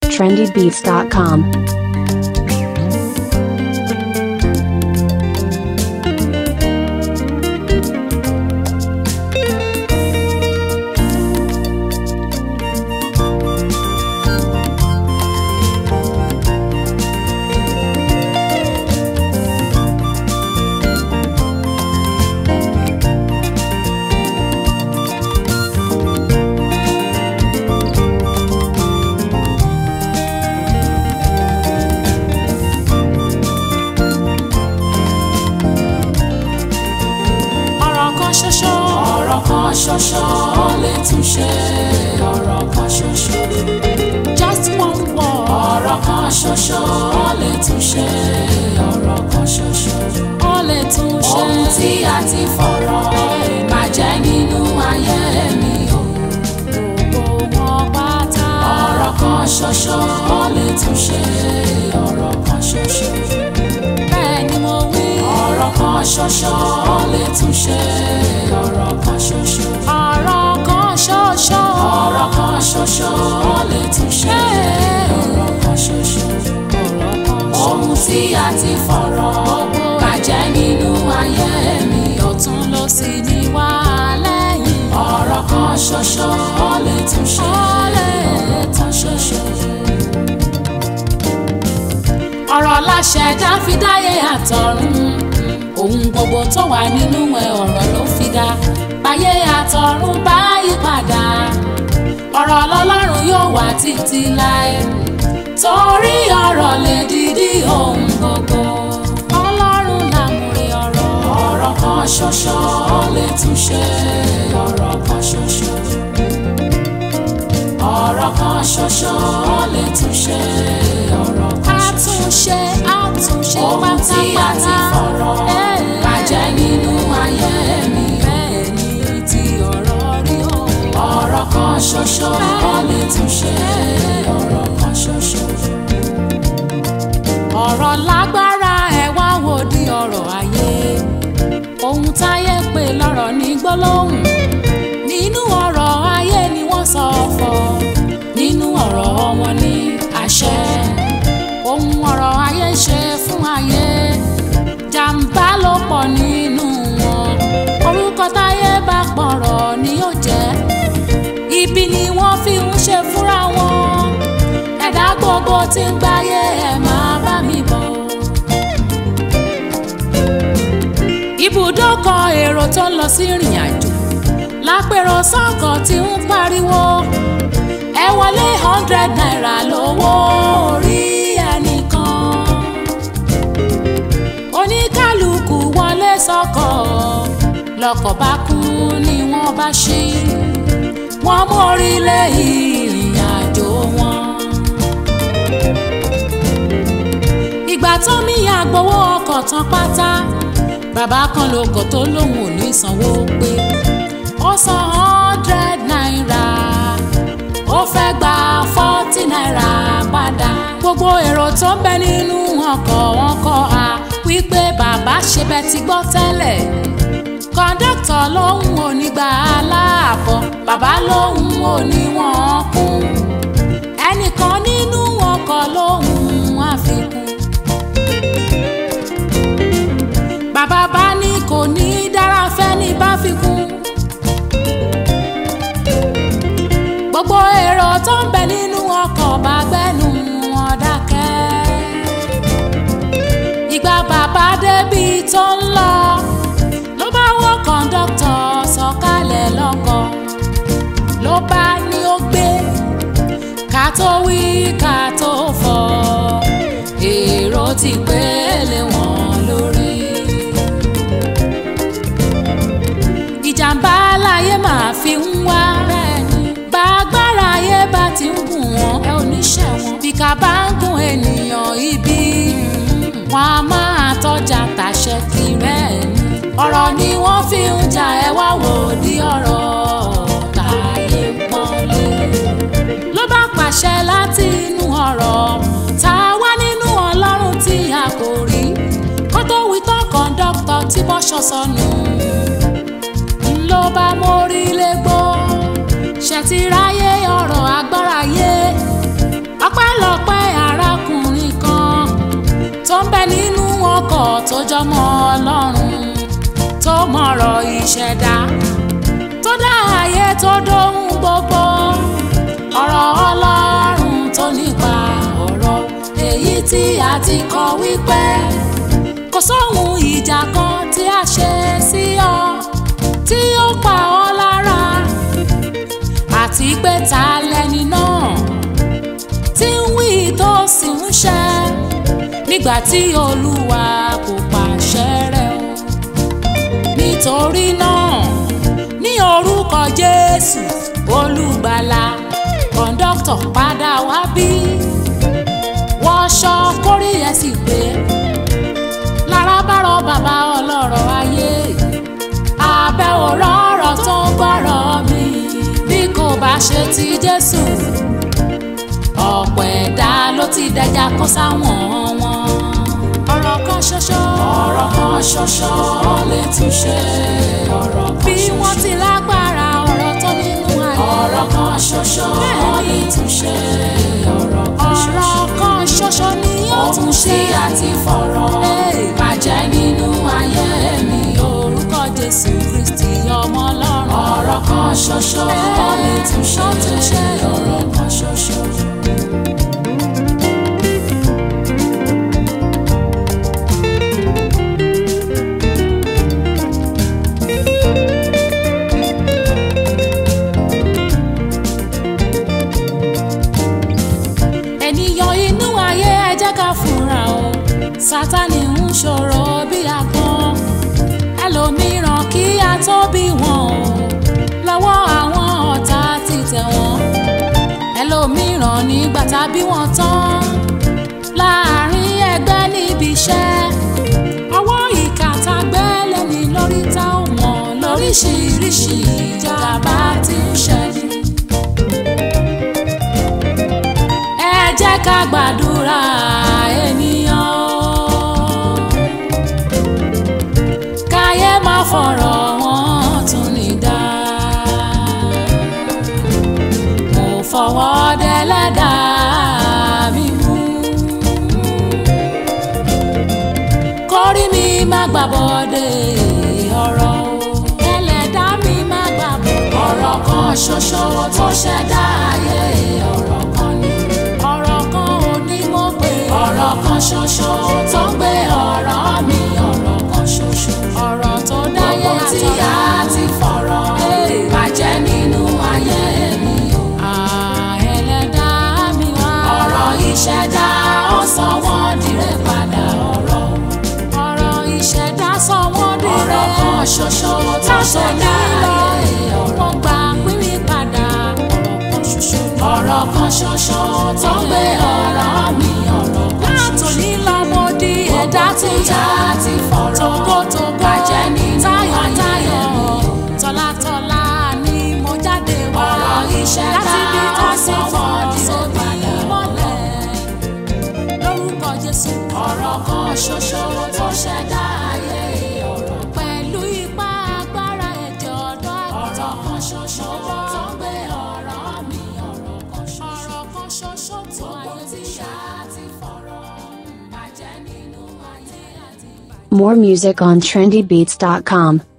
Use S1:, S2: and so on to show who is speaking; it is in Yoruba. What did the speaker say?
S1: trendybeats.com.
S2: ọ̀rọ̀ kan ṣoṣo. ọ̀rọ̀ kan ṣoṣo ó lè tún ṣe ọ̀rọ̀ kan ṣoṣo. just one word. ọ̀rọ̀ kan ṣoṣo ó lè tún ṣe ọ̀rọ̀ kan ṣoṣo. ó lè tún ṣe. ohun tí a ti fọ̀rọ̀ bàjẹ́ nínú ayé mi o. gbogbo wọn pátá. ọ̀rọ̀ kan ṣoṣo ó lè tún ṣe ọ̀rọ̀ kan ṣoṣo bẹ́ẹ̀ ni mo wí. ọ̀rọ̀ kan ṣoṣo ó lè tún ṣe ọ̀rọ̀ kan ṣoṣo. ọ̀rọ̀ kan ṣoṣo. ọ̀rọ̀ kan ṣoṣo ó lè tún ṣe ọ̀rọ̀ kan ṣoṣo. ohun tí a ti fọ̀rọ̀ bàjẹ́ nínú ayé mi. ọ̀tún ló sì ní wá lẹ́yìn. ọ̀rọ̀ kan ṣoṣo ó lè tún ṣe ọ̀rọ̀ kan ṣoṣo ọ̀rọ̀ láṣẹ̀dá fi dáyé àtọ̀run ohun gbogbo tó wà nínú ẹ̀ ọ̀rọ̀ ló fi dá báyé àtọ̀run bá yí padà ọ̀rọ̀ lọ́lọ́run yóò wà títí láé torí ọ̀rọ̀ lè dídí ohun gbogbo ọlọ́run làmúrí ọ̀rọ̀ ọ̀rọ̀ kan ṣoṣo ó lè tún ṣe ọ̀rọ̀ kan ṣoṣo ọ̀rọ̀ kan ṣoṣo ó lè tún ṣe ọ̀rọ̀ kan ṣoṣo. àtúnṣe àtúnṣe pátápátá. ohun tí a ti fọ̀rọ̀ bàjẹ́ nínú ayé mi. bẹ́ẹ̀ ni ti ọ̀rọ̀ rí o. ọ̀rọ̀ kan ṣoṣo ó lè tún ṣe ọ̀rọ̀ kan ṣoṣo. ọ̀rọ̀ lágbára ẹ̀ wá wò di ọ̀rọ̀ ayé. ohun táyé pè lọ́rọ̀ ní gbólóhùn nínú ọ̀rọ̀ ayé ni wọ́n sọ fọ́ nínú ọ̀rọ̀ wọn ní àṣẹ ohun ọ̀rọ̀ ayé ṣe fún ayé jàǹbá ló pọ̀ nínú wọn orúkọ táyé bá pọ̀rọ̀ ni yóò jẹ́ ibi ni wọ́n fi ń ṣe fúnra wọn ẹ̀dá gbogbo tí ń gbáyé ẹ̀ máa bá mi bọ̀. ibùdókọ̀ èrò tó ń lọ sí ìrìn àjò lápẹ̀rọ sọ́kọ̀ tí ń pariwo ẹ wọlé hundred naira lówó orí ẹnìkan oníkálukú wọlé sọ́kọ̀ lọ́kọ̀ bá kú ni wọ́n bá ṣí wọ́n mórí lé ìrìn àjò wọn. ìgbà tó mi àgbowó ọkọ̀ tán pátá bàbá kan lóko tó lóun ò ní sanwó pé ó san hundred naira ó fẹ́ gba forty naira padà gbogbo èrò tó ń bẹ nínú ọkọ̀ wọn kọ́ a wípé bàbá ṣe bẹ́ẹ̀ ti gbọ́ tẹ́lẹ̀ kọ́ńdọ́tọ̀ lòun ò ní gba aláàbọ̀ bàbá lòun ò ní wọ́n kún ẹnìkan nínú ọkọ̀ lòun àfikún bàbá bá ní kò ní dára fẹ́ ní bá fi kún. gbogbo èrò tó ń bẹ nínú ọkọ̀ bá gbẹ́nu wọn dákẹ́. ìgbà bàbá débi tó ń lọ ló bá wọ́ kọ́ńdọ́tọ̀ sọ̀kalẹ̀ lọ́kọ̀ ló bá ní ó gbé ká tó wí ká tó fọ̀ èrò ti pélé wọn lórí. ìjàmbá láyé máa fi ń wá bá agbára ayé bá ti ń gùn wọ́n ẹ ò ní ṣẹ̀ wọ́n bí ká bá ń gùn ènìyàn ibi wọn a máa tọ́jà tàṣẹ kiri ẹ̀ ní ọ̀rọ̀ ni wọ́n fi ń jà ẹ wá wò di ọ̀rọ̀ táyé pọ́nlé ló bá pàṣẹ láti inú ọ̀rọ̀ tá a wá nínú ọlọ́run tí a kò rí kó tó wí tán kọ́ńdọ́kítọ̀ tí bọ́ṣọ sọnù ló bá mórí légbó ṣètìráyé ọ̀rọ̀ agbára yé ọpẹ́ lọ tó jọmọ ọlọ́run tó mọ̀rọ̀ ìṣẹ̀dá tó dá ayé tó dóhun gbogbo ọ̀rọ̀ ọlọ́run tó nípa ọ̀rọ̀ èyí tí a ti kọ wípé kò sóhun ìjà kan tí a ṣe sí ọ tí ó pa ọ́ lára àti pé ta lẹni náà tí ń wí tó sì ń ṣe nígbà tí olúwa kò pàṣẹ rẹ̀ o nítorí náà ní orúkọ jésù olùgbàlà kọ̀ńdọ́tọ̀ padà wá bí wọṣọ kórí ẹ̀ sì pé lára bá rọ bàbá ọlọ́rọ̀ ayé abẹ́ òrọ̀ ọ̀rọ̀ tó ń gbọ́rọ̀ mi bí kò bá ṣe ti jésù ọ̀pọ̀ ẹ̀dá ló ti dẹja kó sáwọn wọn. ọ̀rọ̀ kan ṣoṣo. ọ̀rọ̀ kan ṣoṣo lè túnṣe ọ̀rọ̀ kan ṣoṣo. bí wọ́n ti lágbára ọ̀rọ̀ tó nínú ayé. ọ̀rọ̀ kan ṣoṣo lè túnṣe ọ̀rọ̀ kan ṣoṣo. ọ̀rọ̀ kan ṣoṣo ni yóò tún ṣe àti fọ̀rọ̀ bàjẹ́ nínú ayé mi. orúkọ jésù kristi ọmọ ọlọ́run. ọ̀rọ̀ kan ṣoṣo lè túnṣe ọ̀rọ̀ kan ṣoṣo. ènìyàn inú ayé ẹ jẹ́ ká fura o sátani ń ṣòro bí agbọ́n ẹlòmíràn kí a tó bí wọn o lọ́wọ́ àwọn ọ̀tá ti tẹ̀ wọ́n ẹlòmíràn nígbà tá bí wọ́n tán láàrin ẹgbẹ́ níbi iṣẹ́ ọwọ́ ìkà tá gbẹ́lẹ̀ ní lórí tá ò mọ̀ lóríṣiríṣi ìjàmbá ti ń ṣẹlẹ̀. ẹ jẹ́ ká gbàdúrà ènìyàn o. káyé má fọ̀rọ̀ wọn tún ní dá. mo fọwọ́ dẹ́lẹ́dà mi mú. kórí mi má gbàbọ̀dé ọ̀rọ̀ o. ẹlẹ́dà mi má gbàbọ̀dé. ọ̀rọ̀ kan ṣoṣo tó ṣẹ̀dá ayé ọ̀rọ̀ kan ni ọ̀rọ̀ kan ò ní mo pè. ọ̀rọ̀ kan ṣoṣo tó ń gbé ọ̀rọ̀ mi ọ̀rọ̀ kan ṣoṣo. ọ̀rọ̀ tó dáyé àtọ̀rọ̀ tí a ti fọ̀rọ̀ bàjẹ́ nínú ayé mi o. ẹlẹ́dà mi wá. ọ̀rọ̀ ìṣẹ̀dá ó sọ wọ́n dire padà ọ̀rọ̀. ọ̀rọ̀ ìṣẹ̀dá sọ wọ́n dire. ọ̀rọ̀ kan ṣoṣo tó ṣẹ̀dá ayé ọ̀rọ̀ gbà pínpín padà ọ̀rọ̀ kan ṣoṣo. ọ̀rọ̀ kan ṣoṣo tó ń gbé ọ̀rọ̀ mi ọ̀rọ̀ kan ṣoṣo. látòní lọ́mọ di ẹ̀dá tí a ti fọ̀rọ̀ tógótógó bàjẹ́ nínú ayé mi. tọ́látọ́lá ni mo jáde wá. ọ̀rọ̀ ìṣẹ̀dá ó sọ wọ́n di sóbì mọ́lẹ̀. lórúkọ Jésù. ọ̀rọ̀ kan ṣoṣo tó ṣẹ̀dá ayé ọ̀rọ̀. pẹ̀lú ipá agbára ẹ̀jẹ̀ ọ̀dọ́ àgùntàn. ọ̀rọ̀ kan ṣoṣo tó ń gbé ọ̀rọ̀ mi ọ̀rọ̀ kan ṣoṣo. ọ̀rọ̀ kan ṣoṣo tó ayé ti ṣá ti fọ̀rọ̀ bàjẹ́ nínú ayé àti.
S1: More music on trendybeats.com.